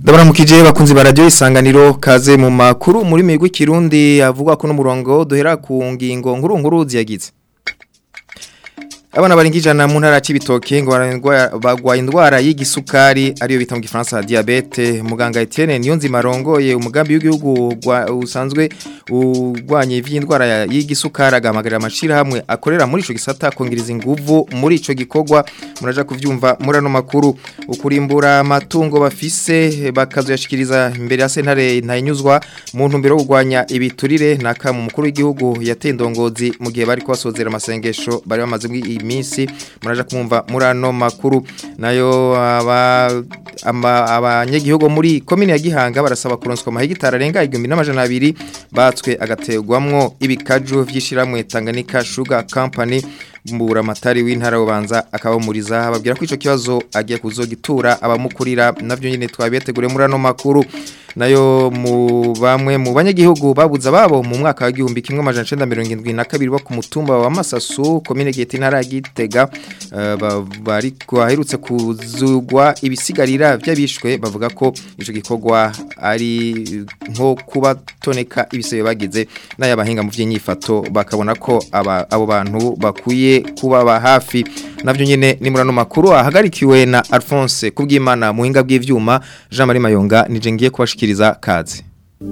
Ndabaramukije bakunzi ba radio isanganiro kaze mu makuru muri migwi kirundi avuga ko n'umurongo duhera ku ngingo nkuru nkuru ziyagize Abana baringijana mu ntara y'ibitoke ngo bagwaye indwara y'igisukari ariyo bita mu gifaransa diabete muganga Etienne Niyonzima rongoye umugambi w'igihugu usanzwe ugwanye ivy'indwara y'igisukari agamagarira amashira hamwe akorera muri ico gisata kongereza inguvu muri ico gikorwa muraja kuvyumva murano makuru ukurimbura amatungo bafise bakazoyashikiriza imbere ya sentare ntayinyuzwa mu ntumbero yo kugwanya ibiturire naka mu mukuru w'igihugu yatendongozi mu gihe bari kwasozera amasengesho bari bamaze iminsi muraja kumva murano makuru nayo abanyagihugu muri komine ya Gihanga barasaba kuronswa amahegitari arenga 1200 batswe agategwamwo ibikaju vyishiramwe Tanganyika Sugar Company mbura matari w'intara ubanza akabamuriza babwira ko ico kibazo agiye kuzogitura abamukurira navyo nyine twabitegure murano makuru nayo mu bamwe mu banyagihugu babuza babo mu mwaka wa gihumbi kimwe amajana 1972 bo ku mutumba wa Masasu komine Gete intara ya Gitega uh, bari kwaherutse kuzugwa ibisigarira by'abishwe bavuga ko ico gikorwa ari nko kubatoneka ibisebe bagize n'ayabahinga mu vy'inyifato bakabona ko aba abo bantu bakuye kubaba hafi navyo nyene ni murano makuru ahagarikiwe na Alphonse kubwimana muhinga bw'ivyuma Jean Marie Mayonga nije ngiye kubashikiriza kazi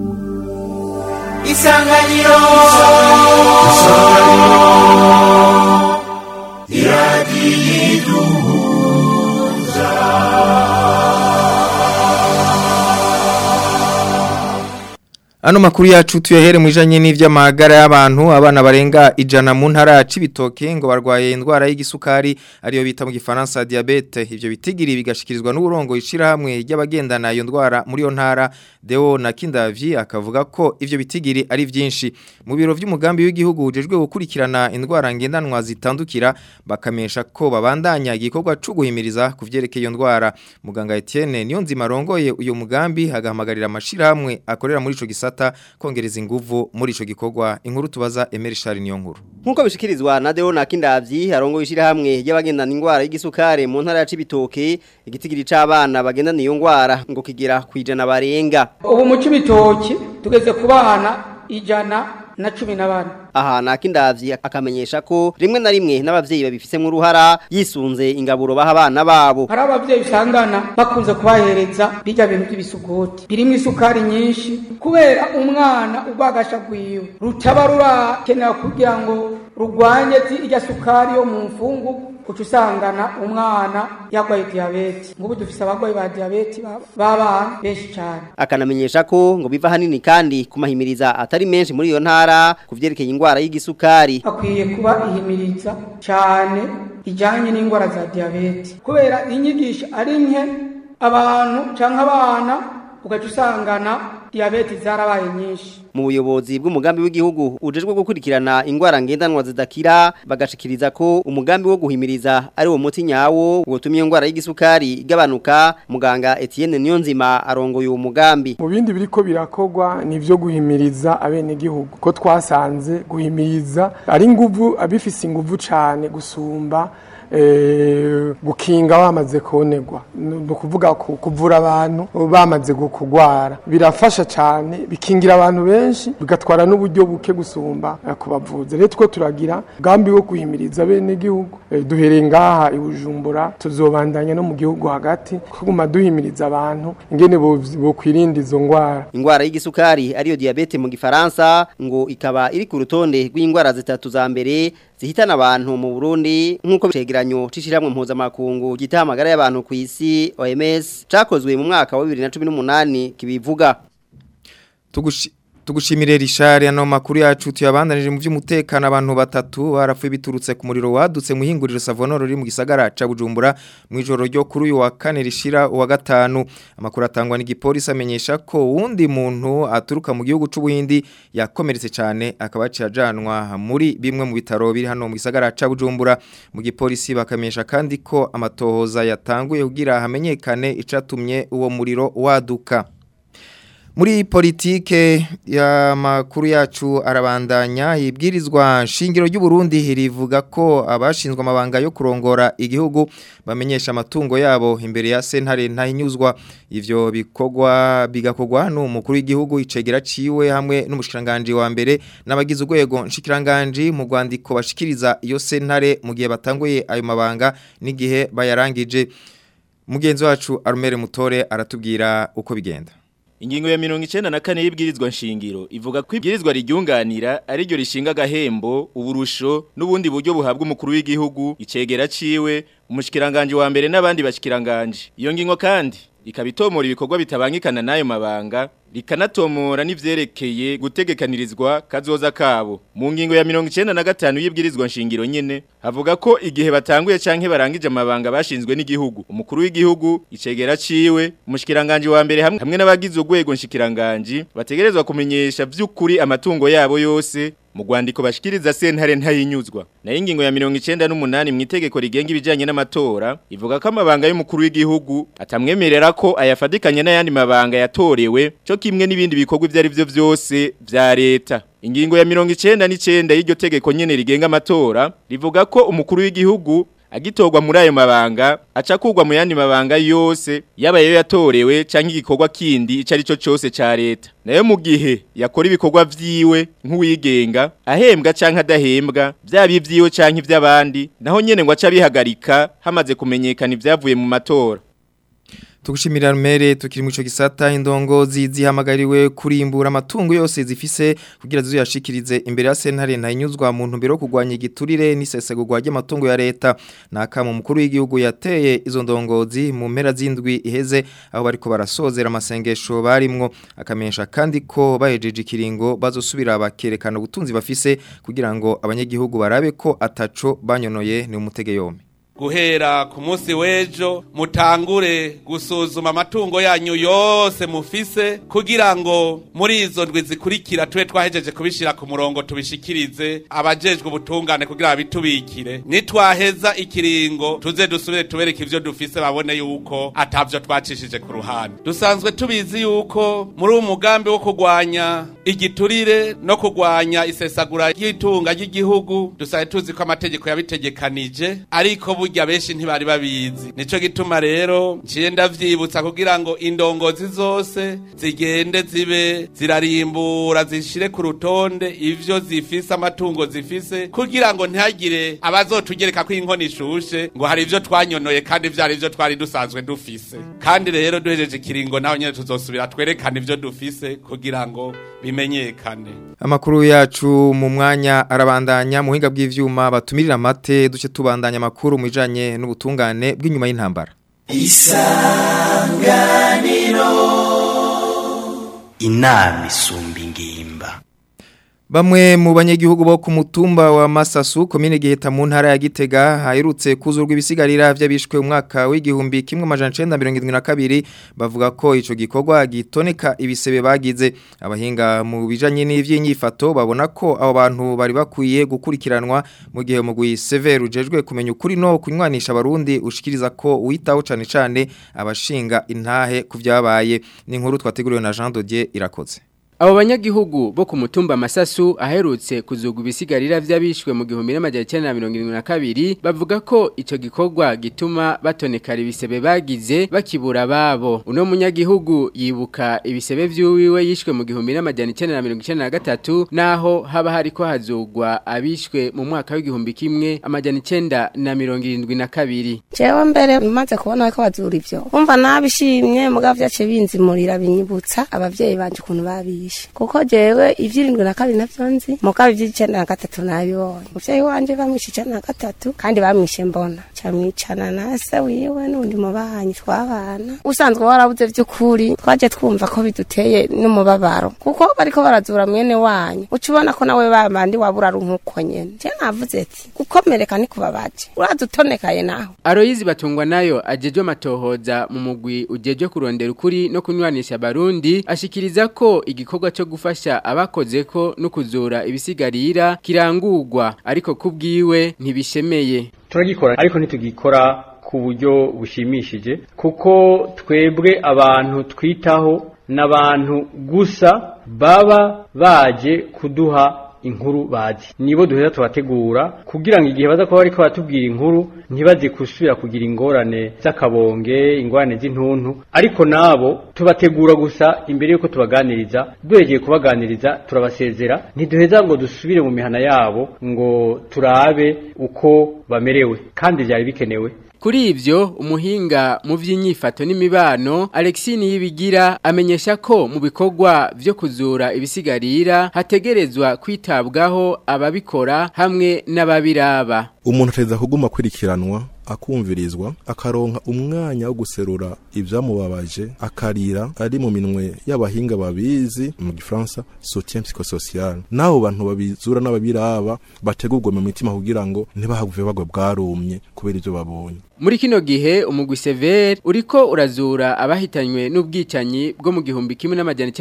Isanganiro Ano makuru yacu tuyahere mwijanye n'ivy'amagara y'abantu abana barenga ijana mu ntara cibitoke ngo barwaye indwara y'igisukari ariyo bita mu gifaransa diabete ivyo bitigiri bigashikirizwa n'uburongo ishira hamwe ry'abagendana iyo ndwara muri yo ntara Deo na Kindavyi akavuga ko ivyo bitigiri ari vyinshi mu biro vy'umugambi w'igihugu ujejwe gukurikirana indwara ngendanwa zitandukira bakamesha ko babandanya igikorwa cyo guhimiriza kuvyerekeye iyo ndwara muganga Etienne niyo nzima rongoye uyo mugambi hagahamagarira amashira hamwe akorera muri ico gisata kongereza inguvu muri ico gikorwa inkuru tubaza Emery Charles niyo nkuru Nkuko bishikirizwa na Deo na Kindavyi arongo ishira hamwe y'abagendana indwara y'igisukare mu ntara ya Cibitoke igitigiri c'abana bagendana iyo ndwara ngo kigira kwijana barenga ubu mu Cibitoke tugeze kubana ijana na cumi na bane aha nakindavyi akamenyesha ko rimwe na rimwe n'abavyeyi babifisemo uruhara yisunze ingaburo baha abana babo hari abavyeyi usangana bakunze kubahereza bijya bintu by'ibisuguti birimo isukari nyinshi kubera umwana urwagasha rwiwe rutaba rurakenera kugira ngo rugwanye irya sukari yo mu mfungu kuca usangana umwana yarwaye diyabete ngubu dufise abarwayi ba diyabete b'abana benshi cyane akanamenyesha ko ngo biva hanini kandi kumahimiriza atari menshi muri iyo ntara kuvyerekeye ingwara y'igisukari akwiye kuba ihimiriza cyane ijanye n'ingwara za diyabete kubera inyigisho ari nke abantu canke abana ugaca usangana diyabete zarabaye nyinshi mu buyobozi bw'umugambi w'igihugu ujejwe gukurikirana ingwara ngendanwa zidakira bagashikiriza ko umugambi wo guhimiriza ari wo muti nyawo wotumye ingwara y'igisukari igabanuka muganga Etienne Niyonzima arongoye uwo mugambi mu bindi biriko birakogwa nivyo guhimiriza abene gihugu ko twasanze guhimiriza ari nguvu abifise inguvu cane gusumba gukinga bamaze konegwa ni ukuvuga kuvura abantu bamaze kugwara birafasha cyane bikingira abantu benshi bigatwara n'uburyo buke gusumba kubavuza rero two turagira umugambi wo guhimiriza bene gihugu duhereye ngaha i bujumbura tuzobandanya no mu gihugu hagati kuguma duhimiriza abantu ingene bokwirinda izo ndwara indwara y'igisukari ariyo diyabete mu gifaransa ngo ikaba iri ku rutonde rw'indwara zitatu za mbere zihitana abantu mu Burundi nkuko cegeranyo cishiramwe mpuzamakungu gitahamagara y'abantu ku isi OMS cakozwe mu mwaka wa 2018 kibivuga Tugushi Tugushimire Richard ano makuru yacu tuyabandanije mu by'umutekano abantu batatu barapfuye biturutse ku muriro wadutse mu hinguriro Savonoro riri mu gisagara ca Bujumbura mu ijoro ryo kuri uyu wa kane rishira uwa gatanu amakuru atangwa n'igipolisi amenyesha ko wundi muntu aturuka mu gihugu c'ubuhindi yakomeretse cyane akaba yajanwa muri bimwe mu bitaro biri hano mu gisagara ca Bujumbura mu gipolisi bakamenyesha kandi ko amatohoza yatanguye kugira hamenyekane icatumye uwo muriro waduka Muri politike ya makuru yacu arabandanya ibwirizwa shingiro ry'u Burundi rivuga ko abashinzwe amabanga yo kurongora igihugu bamenyesha amatungo yabo imbere ya sentare ntahinyuzwa ivyo bikogwa bigakogwa n'umukuru w'igihugu icegera ciwe hamwe n'umushikiranganje wa mbere n'abagize urwego nshikiranganje mu Rwandiko bashikiriza iyo sentare mu gihe batanguye ayo mabanga n'igihe bayarangije mugenzi wacu Armere Mutore aratubwira uko bigenda Ingingo ya mirongo icenda na kane y'ibwirizwa nshingiro ivuga ko ibwirizwa riryunganira ari ryo rishinga agahembo uburusho n'ubundi buryo buhabwa umukuru w'igihugu icegera ciwe umushikiranganje wa mbere n'abandi bashikiranganje iyo ngingo kandi ikabitomora ibikorwa bitabangikana n'ayo mabanga rikanatomora n'ivyerekeye gutegekanirizwa kazoza kabo mu ngingo ya mirongo icenda na gatanu y'ibwirizwa nshingiro nyene havuga ko igihe batanguye canke barangije amabanga bashinzwe n'igihugu umukuru w'igihugu icegera ciwe umushikiranganje wa mbere hamwe, hamwe n'abagize urwego nshikiranganje bategerezwa kumenyesha vy'ukuri amatungo yabo yose mu Rwandiko bashikiriza sentare ntayinyuzwa na ingingo ya 98 mu itegeko rigenga ibijanye n'amatora ivuga ko amabanga y'umukuru w'igihugu atamwemerera ko ayafadikanye n'ayandi mabanga yatorewe cyo kimwe n'ibindi bikorwa ivyo ari byo vyose vya leta ingingo ya 99 y'iryo tegeko nyene rigenga amatora rivuga ko umukuru w'igihugu agitorwa muri ayo mabanga aca kugwa mu yandi mabanga yose yaba yo yatorewe canke igikorwa kindi ico ari cyo cyose ca leta nayo mu gihe yakora ibikorwa vyiwe nk'uwigenga ahembwa canke adahembwa vyaba ivyiwe canke ivy'abandi naho nyene ngo aca bihagarika hamaze kumenyekana ivyavuye mu matora Tugushimira rumere tukiri mu ico gisata indongozi zihamagariwe kurimbura amatungo yose zifise kugira ziyashikirize imbere ya sentare ntayinyuzwa mu ntumbero yo kugwanya igiturire n'isesegurwa ry'amatungo ya leta nakamo mukuru w'igihugu yateye izo ndongozi mu mpera z'indwi iheze aho bariko barasozera amasengesho barimwo akamenyesha kandi ko bahejeje ikiringo bazosubira bakerekana ubutunzi bafise kugira ngo abanyagihugu barabe ko ataco banyonoye ni umutege yombi guhera ku munsi w'ejo mutangure gusuzuma amatungo yanyu yose mufise kugira ngo muri izo ndwi zikurikira tube twahejeje kubishyira ku murongo tubishikirize abajejwe ubutungane kugira babitubikire nitwaheza ikiringo tuze dusubire tubereke ivyo dufise babone yuko atavyo twacishije ku ruhande dusanzwe tubizi yuko muri uwo mugambi wo kurwanya igiturire no kurwanya isesagura ry'itunga ry'igihugu dusanzwe tuzi ko amategeko yabitegekanije ariko burya benshi ntibari babizi nico gituma rero nciye ndavyibutsa kugira ngo indongozi zose zigende zibe zirarimbura zishire ku rutonde ivyo zifise amatungo zifise kugira ngo ntihagire abazotugereka ko inkono ishushe ngo hari ivyo twanyonoye kandi vyari ivyo twari dusanzwe dufise kandi rero duhejeje ikiringo naho nyene tuzosubira twerekana ivyo dufise kugira ngo bimenyekane Amakuru yacu mu mwanya arabandanya mu hinga bw'ivyuma batumirira amate duce tubandanya amakuru mu bijanye n'ubutungane bw'inyuma y'intambara. Isanganiro Inami isumba ingimba Bamwe mu banyagihugu bo ku mutumba wa Masasu komine Giheta mu ntara ya Gitega hayirutse kuzurwa ibisigarira vy'abishwe umwaka w'igihumbi kimwe amajana 1972 bavuga ko ico gikorwa gitoneka ibisebe bagize abahinga mu bijanye n'ivyinyifato babona ko abo bantu bari bakwiye gukurikiranwa mu gihe mugwi Sever ujejwe kumenya ukuri no kunywanisha abarundi ushikiriza ko witaho cane cane abashinga intahe kuvyabaye ni inkuru twateguriwe na Jean Dodier irakoze Abo banyagihugu bo ku mutumba Masasu aherutse kuzugwa ibisigarira vy'abishwe mu gihumbi n'amajana 1972 bavuga ko ico gikorwa gituma batonekara ibisebe bagize bakibura babo uno munyagihugu yibuka ibisebe vy'uwiwe yishwe mu gihumbi n'amajana 1993 naho haba hariko hazugwa abishwe mu mwaka w'igihumbi kimwe amajana 1972 Jewe mbere maze kubona ko bazura ivyo umva nabishimye mugabo vyace binzimurira binyibutsa abavyeyi banje ukuntu babishe kuko jewe ivyirindwi na kabiri navyo nzi mugabo ivy'icenda na gatatu nabibonye umuvyeyi wanje bamwishe icenda na gatatu kandi bamwishe mbona camwicana na se wiwe n'undi mubanyi twabana usanzwe warabuze vy'ukuri twaje twumva ko biduteye n'umubabaro kuko bariko barazura mwene wanyu uca ubona ko nawe babandi wabura nk'uko nyene je navuze ati gukomereka ni kubabaje uradutonekaye naho Aloyizi batungwa nayo ajejwe amatohoza mu mugwi ujejwe kurondera ukuri no kunywanisha abarundi ashikiriza ko igikorwa cyo gufasha abakoze ko no kuzura ibisigarira kirangurwa ariko kubwiwe ntibishemeye turagikora ariko ntitugikora ku buryo bushimishije kuko twebwe abantu twitaho n'abantu gusa baba baje kuduha inkuru bazi nibo duheza tubategura kugira ngo igihe baza kuba bariko batubwira inkuru ntibaze kusubira kugira ingorane z'akabonge ingorane z'intuntu ariko nabo tubategura gusa imbere yuko tubaganiriza duhegeye kubaganiriza turabasezera ntiduheza ngo dusubire mu mihana yabo ngo turabe uko bamerewe kandi byari bikenewe Kuri ivyo umuhinga mu vy'inyifato n'imibano Alexine yibigira amenyesha ko mu bikorwa vyo kuzura ibisigarira hategerezwa kwitabwaho ababikora hamwe n'ababiraba umuntu ateza kuguma kwirikiranwa akumvirizwa akaronka umwanya wo guserura ibyamubabaje akarira ari mu minwe y'abahinga babizi mu gifaransa soutien psychosocial n'abo bantu babizura n'ababiraba bategurwa mu mitima kugira ngo ntibahave bagwa bwarumye kubera ibyo babonye Muri kino gihe umugwi Sever uriko urazura abahitanywe n'ubwicanyi bwo mu gihumbi kimwe n'amajana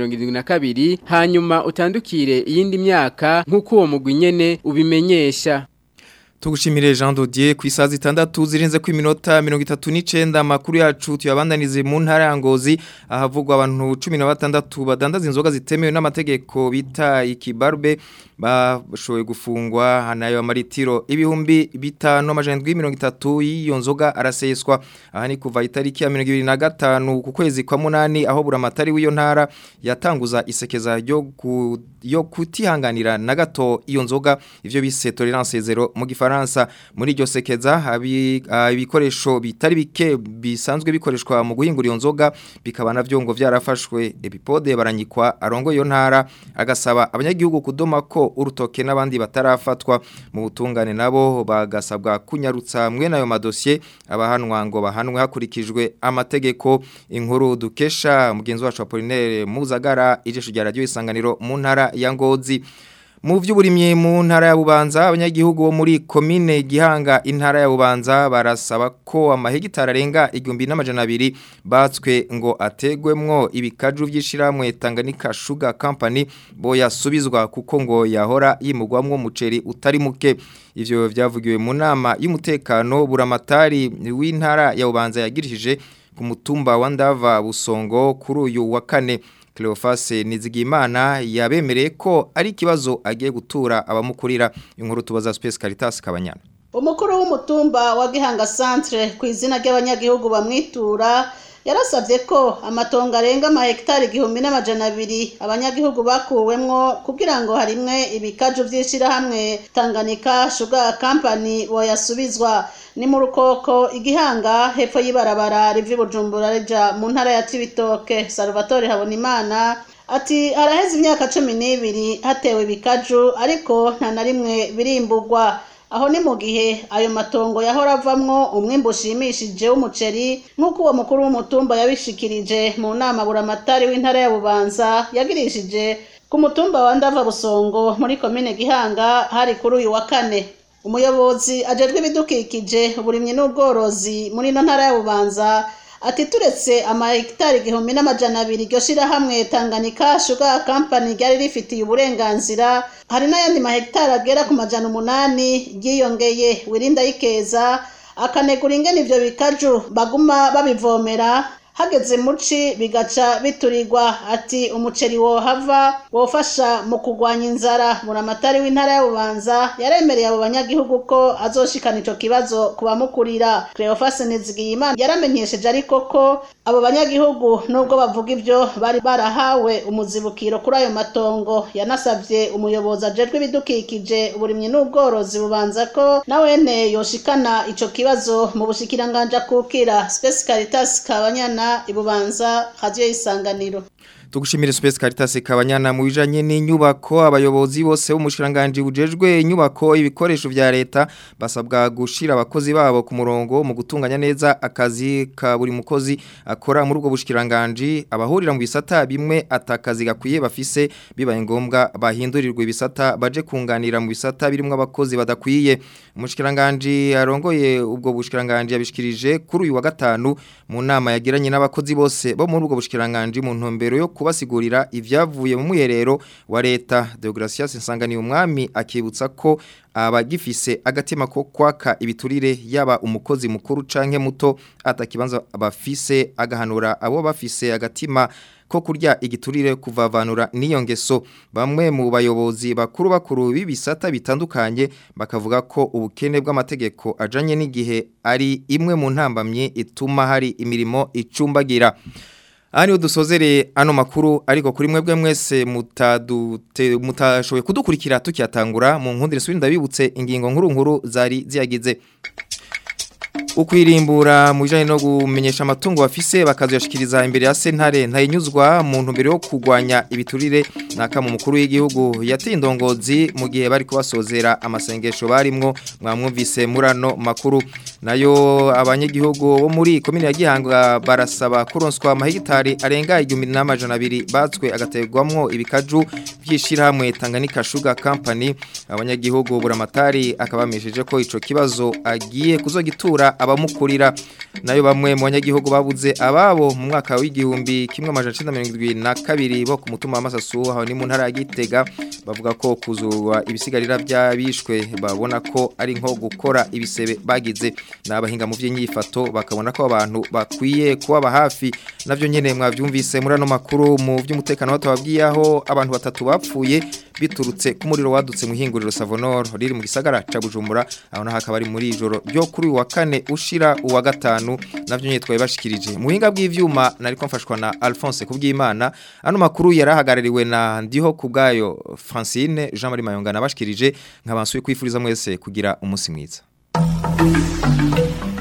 1972 hanyuma utandukire iyindi myaka nk'uko uwo mugwi nyene ubimenyesha Tugushimire Jean Dodier ku isaha zitandatu zirenze ku minota 39 makuru yacu tuyabandanize mu ntara ya Ngozi ahavugwa abantu 16 badandaza inzoga zitemewe n'amategeko bita ikibarbe bashoboye gufungwa hanayo amaritiro ibihumbi bitano amajana mirongo itatu y'iyo nzoga araseswa aha ni kuva itariki ya mirongo ibiri na gatanu ku kwezi kwa munani aho buramatari w'iyo ntara yatanguza isekeza ryo ku yo kutihanganira na gato iyo nzoga ivyo bise tolerance zero mu gifaransa muri iryo sekeza habi ibikoresho bitari bike bisanzwe bikoreshwa mu guhingura iyo nzoga bikaba navyo ngo vyarafashwe epipode baranyikwa arongo iyo ntara agasaba abanyagihugu kudoma ko urutoke n'abandi batarafatwa mu butungane nabo bagasabwa kunyarutsa mwe nayo madosiye abahanwa ngo bahanwe hakurikijwe amategeko inkuru dukesha mugenzi wacu Apollinaire Muzagara ijesho rya radio isanganiro mu ntara ya Ngozi mu vy'uburimye mu ntara ya Bubanza abanyagihugu bo muri commune Gihanga intara ya Bubanza barasaba ko amahegitara arenga 1200 batswe ngo ategwemwo ibikaju vy'ishiramwe Tanganyika Sugar Company bo yasubizwa kuko ngo yahora yimugwamwo umuceri utari muke ivyo vyavugiwe mu nama y'umutekano buramatari w'intara ya Bubanza yagirishije ku mutumba wa Ndava Busongo kuri uyu wa kane Cleophas Nizigimana yabemereye ko ari ikibazo agiye gutura abamukurira inkuru tubaza Space Caritas Kabanyana Umukuru w'umutumba wa Gihanga Centre ku izina ry'abanyagihugu bamwitura yarasabye ko amatongo arenga amahegitari igihumbi n'amajana abiri abanyagihugu bakuwemwo kugira ngo harimwe ibikaju vy'ishirahamwe Tanganyika Sugar Company boyasubizwa ni mu rukoko igihanga hepfo y'ibarabara rivi Bujumbura rija mu ntara ya Cibitoke Salvatore Habonimana ati haraheze imyaka cumi n'ibiri hatewe ibikaju ariko nta na rimwe birimburwa aho ni mu gihe ayo matongo yahora avamwo umwimbu ushimishije w'umuceri nk'uko uwo mukuru w'umutumba yabishikirije mu nama buramatari w'intara ya bubanza yagirishije ku mutumba wa ndava busongo muri komine gihanga hari kuri uyu wa kane umuyobozi ajejwe ibidukikije uburimyi n'ubworozi muri ino ntara ya bubanza ati turetse amahegitari igihumbi n'amajana abiri iryo shirahamwe Tanganyika Sugar Company ryari rifitiye uburenganzira hari n'ayandi mahegitari agera ku majana umunani ryiyongeye wirinda yikeza akanegura ingene ivyo bikaju baguma babivomera hageze muci bigaca biturirwa ati umuceri wohava wofasha mu kugwanya inzara buramatari w'intara ya bubanza yaremereye abo banyagihugu ko azoshikana ico kibazo kubamukurira Cleophas Nizigiyimana yaramenyesheje ariko ko abo banyagihugu nubwo bavuga ivyo bari barahawe umuzibukiro kuri ayo matongo yanasavye umuyobozi ajejwe ibidukikije uburimyi n'ubworozi bubanza ko nawene yoshikana ico kibazo mu bushikiranganja kukira Space Caritas Kabanyana ibubanza radio y'isanganiro Tugushimire Space Caritas Kabanyana mu bijanye n'inyubako abayobozi bose b'umushiranganje bujejwe inyubako ibikoresho vya leta basabwa gushira abakozi babo ku murongo mu gutunganya neza akazi ka buri mukozi akora muri ubwo bushiranganje abahurira mu bisata bimwe atakazi gakwiye bafise bibaye ngombwa bahindurirwa ibisata baje kunganira mu bisata birimo abakozi badakwiye umushiranganje arongoye ubwo bushiranganje yabishikirije kuri uyu wa gatanu mu nama yagiranye n'abakozi bose bo muri ubwo bushiranganje mu ntumbero yo kubasigurira ivyavuye mu muherero wa leta Deogracias Nsanganiye umwami akibutsa ko abagifise agatima ko kwaka ibiturire yaba umukozi mukuru canke muto atakibanza bafise agahanura abo bafise agatima ko kurya igiturire kuvavanura n'iyo ngeso bamwe mu bayobozi bakuru bakuru b'ibisata bitandukanye bakavuga ko ubukene bw'amategeko ajanye n'igihe ari imwe mu ntambamye ituma hari imirimo icumbagira Ani udusozere ano makuru ariko kuri mwebwe mwese mutadute mutashoboye kudukurikira tukiyatangura mu nkundire subindi ndabibutse ingingo nkuru nkuru zari ziyagize ukwirimbura mu bijanye no gumenyesha amatungo bafise bakazoyashikiriza imbere ya sentare ntayinyuzwa mu ntumbero yo kugwanya ibiturire naka mu mukuru w'igihugu yateye indongozi mu gihe bari kubasozera amasengesho barimwo mwamwumvise murano makuru nayo abanyagihugu bo muri komine ya Gihanga barasaba kuronswa amahegitari arenga 1200 batswe agategwamwo ibikaju byishirahamwe Tanganyika Sugar Company abanyagihugu buramatari akabamesheje ko ico kibazo agiye kuzogitura abamukurira nayo bamwe mu banyagihugu babuze ababo mu mwaka w'igihumbi kimwe amajana 1972 bo ku mutuma w'amasasu aho ni mu ntara ya Gitega bavuga ko kuzurwa ibisigarira by'abishwe babona ko ari nko gukora ibisebe bagize n'abahinga mu by'inyifato bakabona ko abantu bakwiye kubaba hafi navyo nyene mwavyumvise muri ano makuru mu by'umutekano batababwiye aho abantu batatu bapfuye biturutse ku muriro wadutse mu hinguriro Savonor riri mu gisagara ca Bujumbura aho naho akaba ari muri ijoro ryo kuri wa kane ushira uwa gatanu navyo nyene twaye bashikirije mu buhinga bw'ivyuma nariko mfashwa na Alphonse kubw'Imana ano makuru yarahagarariwe na ndiho kubgayo Francine Jean Marie Mayonga nabashikirije nkabansuye kwifuriza mwese kugira umunsi mwiza